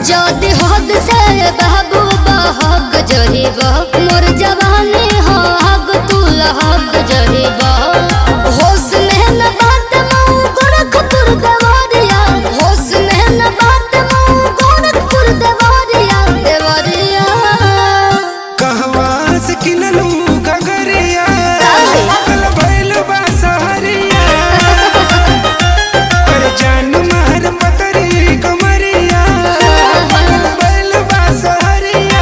যদি হদ সে বাবু বহগ জহিব মোর জवानी हो हग तू लहग जहिब होश में न बात मऊ गोरखपुर देवरिया होश में न बात मऊ गोरखपुर देवरिया देवरिया कहवा से किनलू गगरिया काहे? कल भइल बा सहरिया कर जान मार पतरी कमरिया कल भइल बा सहरिया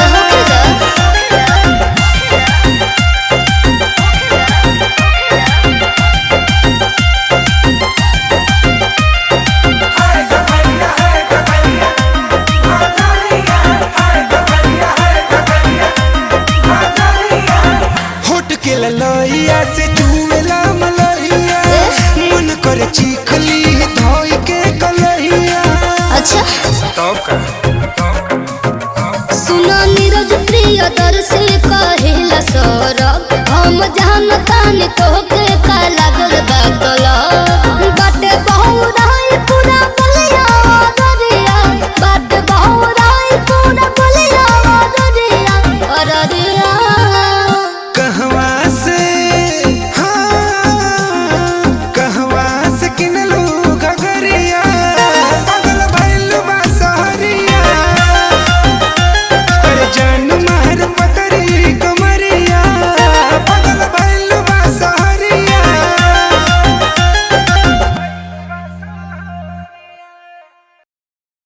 होट के ललैया से चूमेला मलैया मन कर चीखली धोई के कलैया अच्छा तब का सुनो नीरज प्रिय दर्शी कहिला सौरभ हम जानतानी तोहके का लागल बा कल